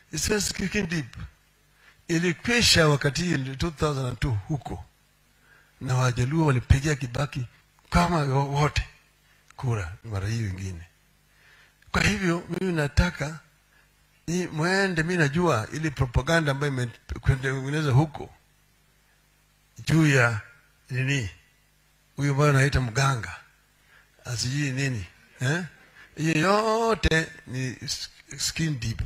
It says kicking deep. Ilikwisha wakati hii 2002 huko, na Wajaluo walipigia Kibaki kama wote kura mara hii wengine. Kwa hivyo mimi nataka ni mwende, mi najua ili propaganda ambayo imetengenezwa huko juu ya nini, huyu ambayo anaita mganga asijui nini eh? hiyo yote ni skin deep,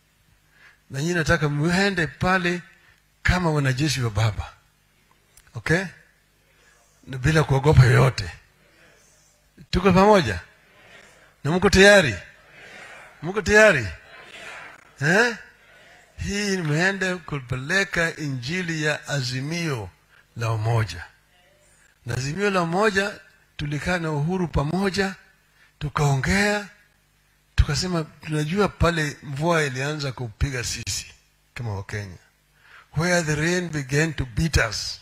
na nyinyi nataka mwende pale kama wanajeshi wa baba, okay, na bila kuogopa yoyote. Tuko pamoja na mko tayari? Mko tayari eh? Hii nimeenda kupeleka injili ya azimio la umoja, na azimio la umoja tulikaa na Uhuru pamoja, tukaongea, tukasema tunajua pale mvua ilianza kupiga sisi kama Wakenya, where the rain began to beat us,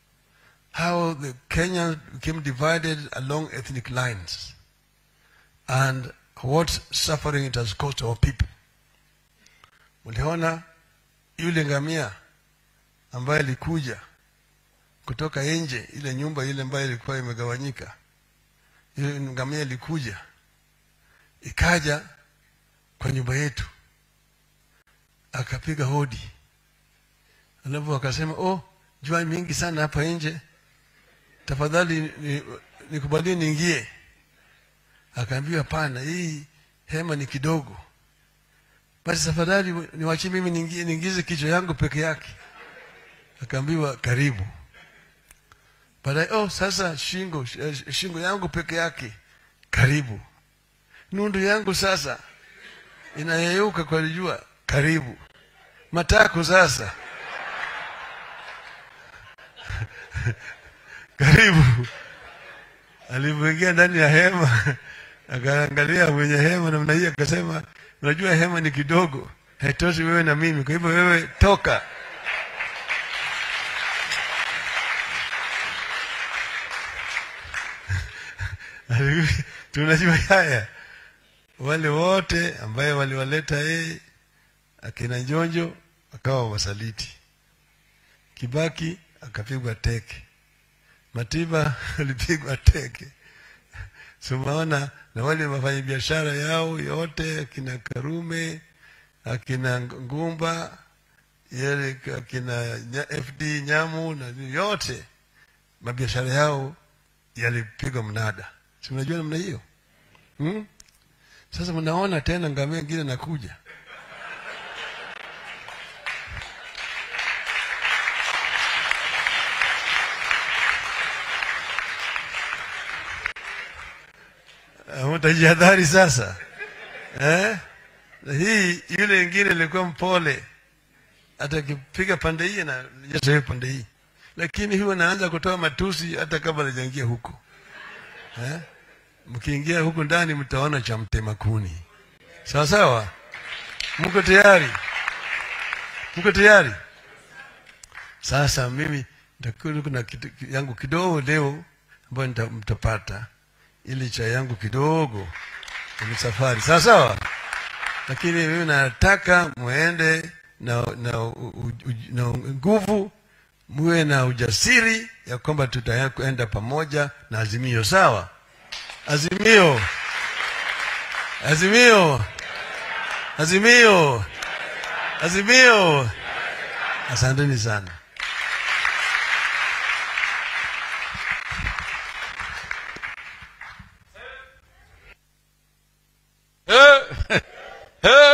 how the Kenyans became divided along ethnic lines and what suffering it has caused our people. Mliona yule ngamia ambaye alikuja kutoka nje, ile nyumba ile ambayo ilikuwa imegawanyika, ile ngamia ilikuja ikaja kwa nyumba yetu, akapiga hodi, alafu akasema, oh, jua mingi sana hapa nje, tafadhali nikubalie ni niingie. Akaambiwa hapana, hii hema ni kidogo, basi tafadhali niwachie mimi niingize kichwa yangu peke yake. Akaambiwa karibu. Baadaye, oh, sasa shingo shingo yangu peke yake, karibu. Nundu yangu sasa inayeyuka kwa jua, karibu. Matako sasa karibu. Alipoingia ndani ya hema akaangalia mwenye hema namna hii, akasema, unajua hema ni kidogo, haitoshi wewe na mimi, kwa hivyo wewe toka. tunajua haya wale wote ambaye waliwaleta yeye akina Njonjo akawa wasaliti, Kibaki akapigwa teke, Matiba alipigwa teke. Sumaona na wale wafanya biashara yao yote akina Karume akina Ngumba yale akina FD Nyamu na yote mabiashara yao yalipigwa mnada si mnajua namna hiyo hmm? Sasa mnaona tena ngamia ingine nakuja. Mtajihadhari sasa eh? Hii yule ingine ilikuwa mpole, hata akipiga pande hii na jasa pande hii, lakini huwa naanza kutoa matusi hata kabla hajaingia huko eh? Mkiingia huku ndani mtaona cha mtema kuni. Sawa sawa, mko tayari? Mko tayari? Sasa mimi nitakuwa kuna kitu yangu kidogo leo ambayo mtapata, ili cha yangu kidogo ni safari. Sawa sawa, lakini mimi nataka muende na na na nguvu, muwe na ujasiri ya kwamba tutaenda pamoja na azimio. Sawa. Azimio, azimio, azimio, azimio. Asanteni sana. Hey, hey.